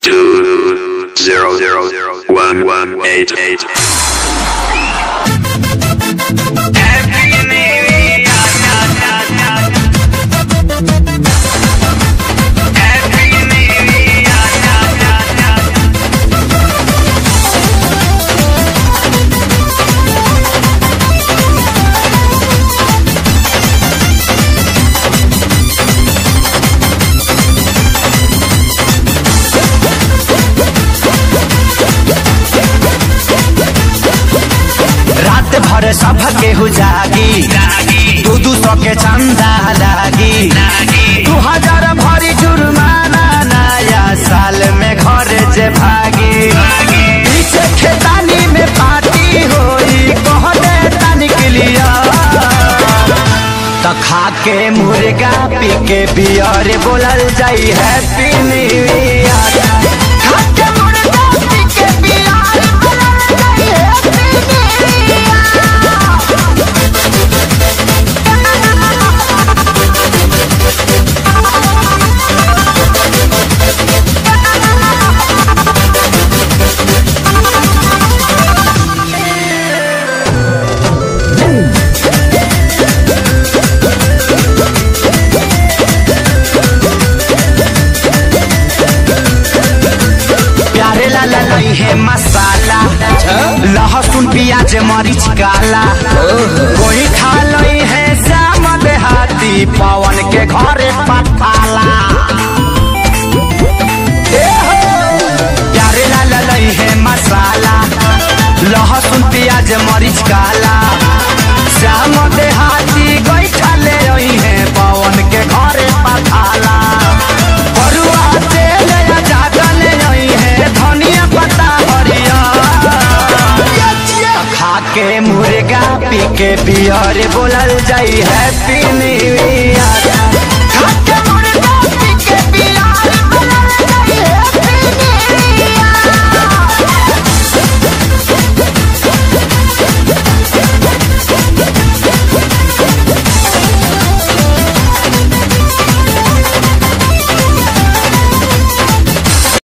two zero zero zero one one eight eight. रात भर सब केहू जागी दू दू सौ के चंदा लागी दू हजार भरी जुर्माना नया साल में घर जे भागी पीछे खेतानी में पार्टी होई कहने तनिक लिया तो खा के मुर्गा पी के बियर बोलल जाई हैप्पी न्यू ईयर खा के मुर्गा पी के बियर बोलल जाई हैप्पी प्यारे लाला नहीं है मसाला लहसुन प्याज मरीच काला कोई खा लई है श्याम देहाती पवन के घरे पठाला ए हो! प्यारे लाला नहीं है मसाला लहसुन प्याज मरीच काला श्याम देहाती गई ले रही है पवन के घरे पठाला बरुआ तेल या ज्यादा ले रही है धनिया पत्ता हरिया खा के मुर्गा पी के बियर बोलल जाई हैप्पी न्यू ईयर